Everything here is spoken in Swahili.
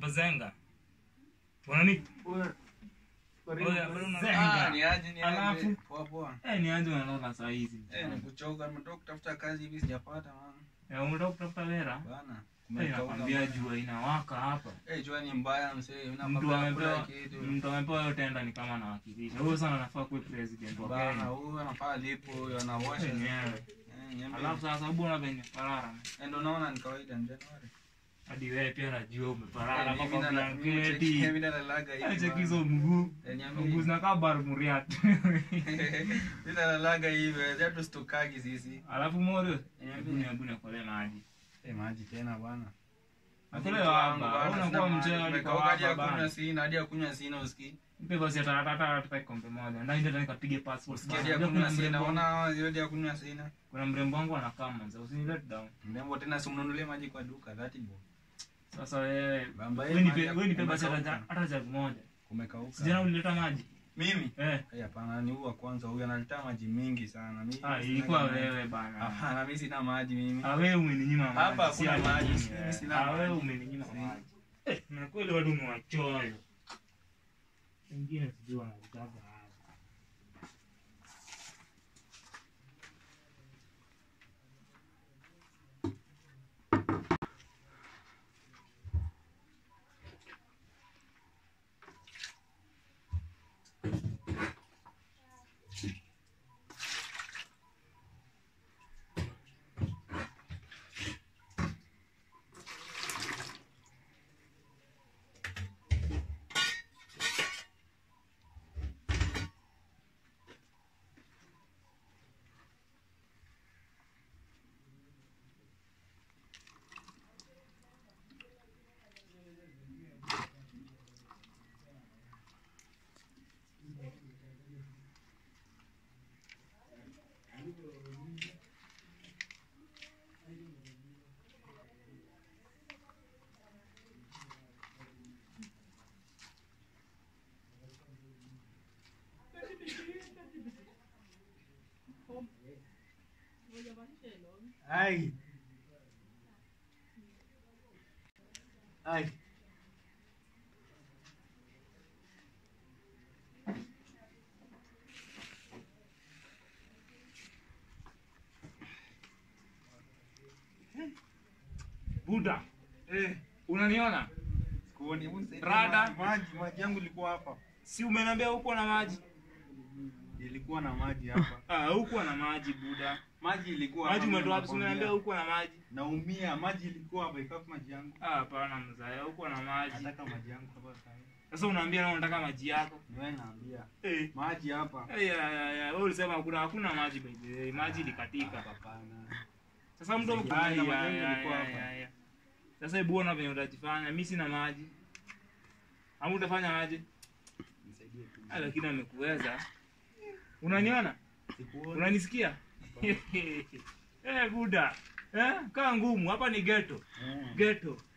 Ozenga. Unani? Oya, bado unazenga. Ah, ni aje, ni aje. Alafu? Poa, poa. Eh, ni aje unalala saa hizi? Eh, nikuchoka, nimetoka kutafuta kazi hivi sijapata man. Eh, umetoka kutafuta hela? Bana. Eh, Kumekauka, nakwambia man. jua inawaka hapa. Eh, jua ni mbaya msee. Mtu Unapaka amepewa kula kitu. mtu amepewa yote enda ni kama anawakilisha. Huyo sana anafaa kuwa president wa Bana, Kenya. huyu anafaa lipo, huyu anawasha. Yenyewe. Eh, nyembe. Alafu sasa bwana venye parara. Eh, ndo naona ni kawaida ni Januari. Hadi wewe pia najua umeparara Eh, kwa mimi na- mimi blanketi. cheki- mimi nalalaga hivi, Acha man. kizo mguu. Eh, niambie. Mguu zinakaa barbariat. Mimi nalalaga hivi, acha tusitokagi sisi. Alafu moro, Niambie. hebu hebu nikole maji. Eh, maji tena bwana. Nakole Mtu wangu hapa. bana, Unakuwa sina maji. mcheo Nimekauka hadi ya hapa kunywa bana. sina, hadi ya kunywa sina usikii. Mpe basi hata hata hata kombe moja. Ndani ndio nikapige passport. Usikii bana. hadi ya Unajua kunywa kuna sina. mrembo- Ona hadi ya kunywa sina. Kuna mrembo wangu anakaa manza. Usini let down. Mrembo tena simnunulie maji kwa duka, that boy. Sasa wewe Bamba wewe hii nipe maji ya wewe nipe basi kumekauka. hata hata jug moja. Kumekauka. Sijana ulileta maji. Mimi? Eh. Eh, hapana, ni huyu wa kwanza huyu analeta maji mingi sana. Mimi Ah, sina ilikuwa maji. wewe bana. Hapana, mimi sina maji mimi. Ah, wewe umeninyima maji. Hapa si hakuna ati maji, mimi, mimi eh. sina Ah, wewe maji. umeninyima Si. maji. Eh, na kweli watu ni wachoyo. Wengine sijui wanataka hapa. Ai. Ai. Buda, Eh, unaniona? kuoni mse. Rada. Maji, maji yangu ilikuwa hapa. Si umeniambia uko na maji? Ilikuwa na maji hapa. Ah, huko na maji buda. Maji ilikuwa Maji hapa, umetoa wapi? Si nakwambia. umeniambia uko na maji? Naumia, maji ilikuwa hapa, ikafu maji yangu. Ah, hapana mzaya, uko na maji. Nataka maji yangu hapa sasa. Sasa unaambia na unataka maji yako. Ni wewe naambia. Eh. Maji hapa. Eh, ya ya ya, wewe ulisema hakuna hakuna maji by the way. Maji ilikatika. Hapana. Sasa mtu Sasa Ai, maji ya, yangu ya, ilikuwa ya, hapa. ya, ya. Sasa hebu ona venye utajifanya. Mimi sina maji. Ama utafanya aje? Nisaidie tu. Ah, lakini amekuweza. Unaniona? Sikuoni. Unanisikia? Eh, buda. Eh, kaa ngumu. Hapa ni ghetto. Eh. Ghetto.